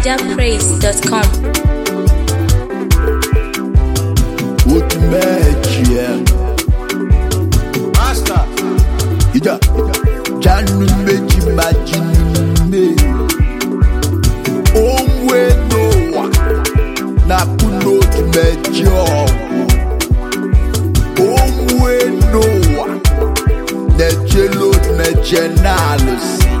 NigerPraise.com. Otumechie Master. Ija Janu meji majime Onwe noa Na kuno otumeji ọgwụ Onwe noa Nechelo otumeje n'alụsị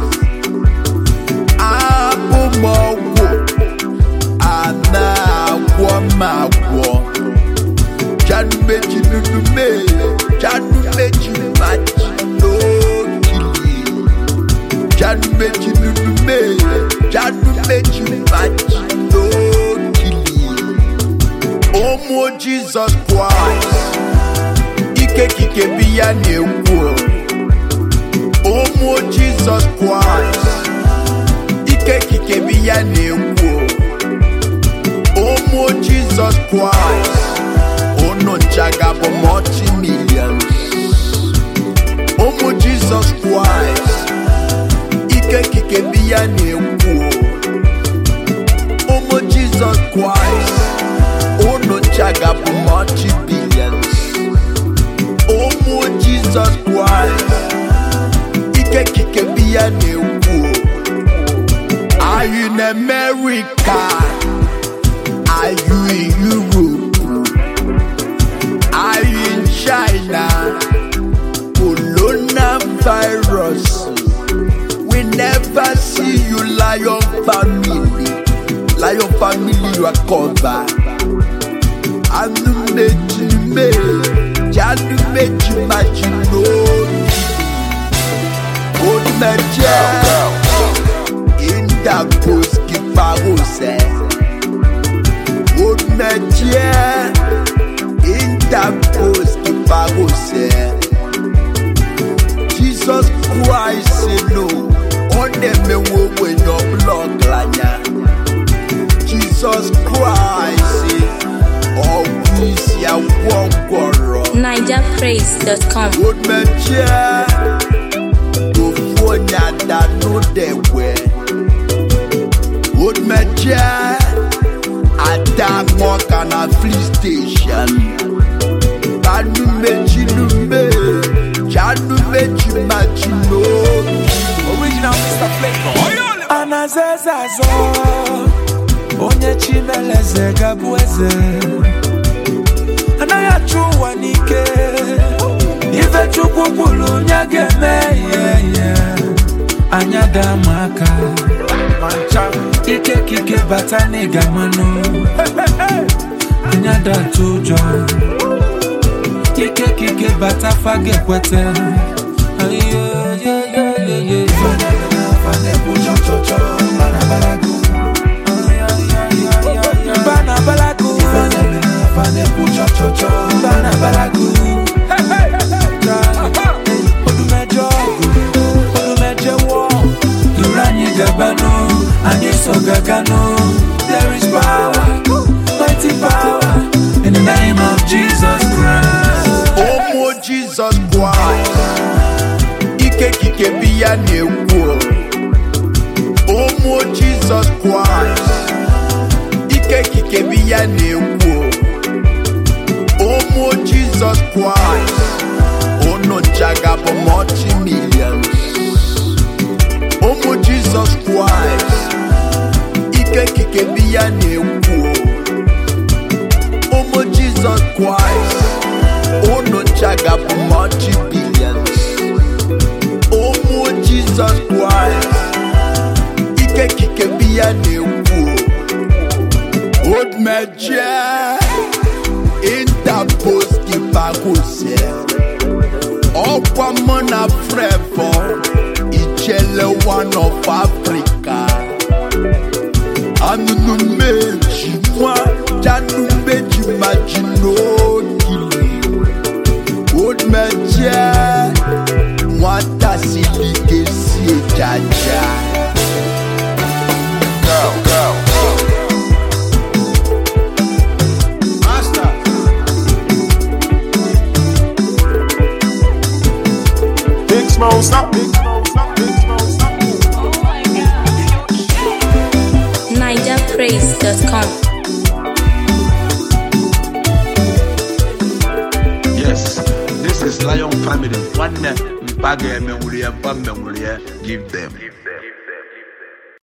Abụmọgwụ Ana agwọ m agwọ Janu meji nunu mee Janu meji maji n'okili Janu meji nunu mee Janu meji maji n'okili Ụmụ Jizọs Kraịst Ike kike bi ya na-ekwu Ụmụ Jizọs Kraịst Ike kike bi ya na-ekwu Ụmụ Jizọs Kraịst unu nchaga bụ multi millions ụmụ jizọs kraịst ike kike bi ya na-ekwu ụmụ jizọs kraịst unu nchaga bụ multi billions ụmụ jizọs kraịst ike kike bi ya na-ekwu are you in america are you in europe Are you in China? Coronavirus. We never see you, Lion family. Lion family, you are covered. Anu meji me, janu meji maji no. Old meje, in the post kiparose. Old meje interpose kiparose jesus christ no ọdẹmẹwo wẹnyọ blọk lanya jesus christ ọwụisi agwọ ngwọrọ NigerPraise.com. odmẹjẹ ofu onye adanụ dẹwẹ odmẹjẹ adaṅụ ka na free station banu meji nume janu meji maji n'obi Original Mr. Flavor. anazaza azọ onye chimeleze gabụ eze anaghị achụ ụwa n'ike ife chukwu kwuru onye ga-eme ihe ihe anya daa ma aka ike kike bata n'ịga mmanụ anya da atụ ụjọ ike kike bata faga ekwete Bana balagu Bana balagu Odumejo Odumeje wo Irani gabano Ani so gagano There is power Mighty power In the name of Jesus Christ ụmụ jizọs kraịst ike kike bi ya na-ekwu ụmụ jizọs kraịst ike kike bi ya na-ekwu ụmụ jizọs kraịst unu nchaga bụ multi millions ụmụ jizọs kraịst ike kike bi ya na-ekwu ụmụ jizọs kraịst unu nchaga bụ multi billions ụmụ jizọs kraịst ike kike bi ya na-ekwu odmeje interpos kipakose ọkwa mụ na frevo ichele one of africa anụnụ meji nwa janu meji maji n'okili odmeje nwata silike si ejaja Master. Big Smoke, stop. Big Smoke, stop. Big Smoke, stop. Niger NigerPraise.com. Yes, this is Lion Family. One mpa ga-eme nwuri ya, mpa mmenwuri ya, give them.